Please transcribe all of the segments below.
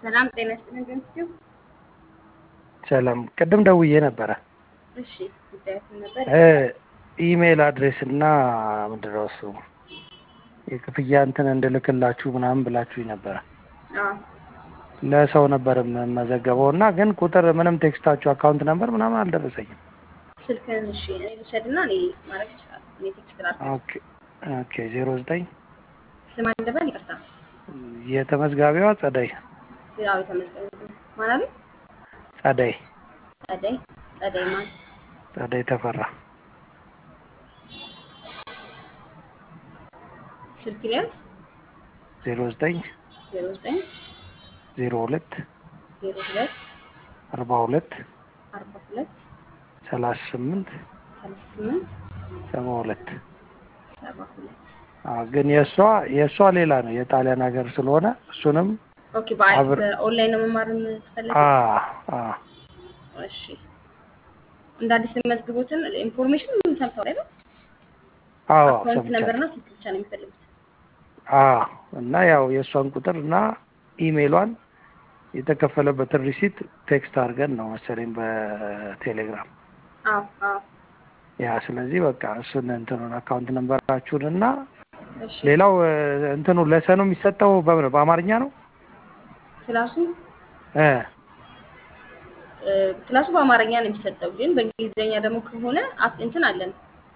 ሰላም ጤና ይስጥልን ገንስቲው። ሰላም ቅድም ደውዬ ነበረ። እሺ ጉዳያችን ነበር። እ ኢሜይል አድሬስ እና ምንድን ነው እሱ የክፍያ እንትን እንድልክላችሁ ምናምን ብላችሁኝ ነበረ። አዎ ለሰው ነበር የምመዘገበው እና ግን ቁጥር ምንም ቴክስታችሁ አካውንት ነበር ምናምን አልደረሰኝም። ስልክህን እሺ እኔ ልውሰድና እኔ ማድረግ ይችላል። እኔ ቴክስት ላድርግ። ኦኬ ኦኬ ዜሮ ዘጠኝ ስም አለበል ይቅርታ። የተመዝጋቢዋ ጸደይ ያው የተመዝገበ ማን አለ? ጸደይ ጸደይ ጸደይ ማን? ጸደይ ተፈራ ስልክ ሊያዝ ዜሮ ዘጠኝ ዜሮ ዘጠኝ ዜሮ ሁለት ዜሮ ሁለት አርባ ሁለት አርባ ሁለት ሰላሳ ስምንት ሰላሳ ስምንት ሰባ ሁለት ሰባ ሁለት አዎ፣ ግን የእሷ የእሷ ሌላ ነው የጣሊያን ሀገር ስለሆነ እሱንም ኦኬ። በአይ አብር- በኦንላይን ነው መማር የምትፈልገው? አ አ እሺ እንደ አዲስ የሚመዝግቡትን ኢንፎርሜሽን ሰምተው አይደል? አዎ አካውንት ነበርና ሰምቻለሁ። ስልክ ብቻ ነው የሚፈልጉት። አ እና ያው የእሷን ቁጥር እና ኢሜይሏን የተከፈለበትን ሪሲት ቴክስት አድርገን ነው መሰለኝ በቴሌግራም አዎ አዎ ያ ስለዚህ በቃ እሱን እንትኑን አካውንት ነንበራችሁን እና እሺ ሌላው እ፣ እንትኑ ለሰኑ የሚሰጠው በምን በአማርኛ ነው ክላሱ እ እ፣ ክላሱ በአማርኛ ነው የሚሰጠው፣ ግን በእንግሊዝኛ ደግሞ ከሆነ አፕ እንትን አለን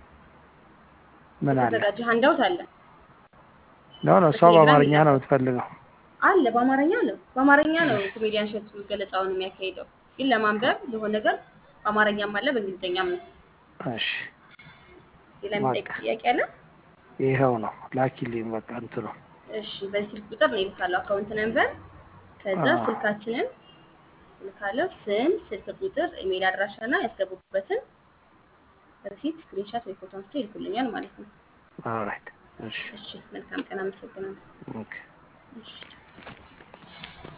ምን አለ የተዘጋጀ ሀንዳውት አለ ነው ነው እሷ በቴሌግራም በአማርኛ ነው ይላካል። የምትፈልገው አለ በአማርኛ ነው በአማርኛ ነው ኮሜዲያን ሸቱ ገለጻውን የሚያካሂደው፣ ግን ለማንበብ ለሆነ ነገር በአማርኛም አለ በእንግሊዝኛም ነው። እሺ ሌላ የሚጠይቅ በቃ ጥያቄ አለ? ይኸው ነው ላኪልኝ በቃ እንትኑ እሺ በዚህ ስልክ ቁጥር ነው ይልካለሁ አካውንት ነንበር፣ ከዛ አዎ። ስልካችንን ልካለሁ። ስም፣ ስልክ ቁጥር፣ ኢሜይል አድራሻና ያስገቡበትን ሪሲት ስክሪንሻት ወይ ፎቶ አንስቶ ይልኩልኛል ማለት ነው። ኦልራይት እሺ እሺ መልካም ቀን፣ አመሰግናለሁ። ኦኬ እሺ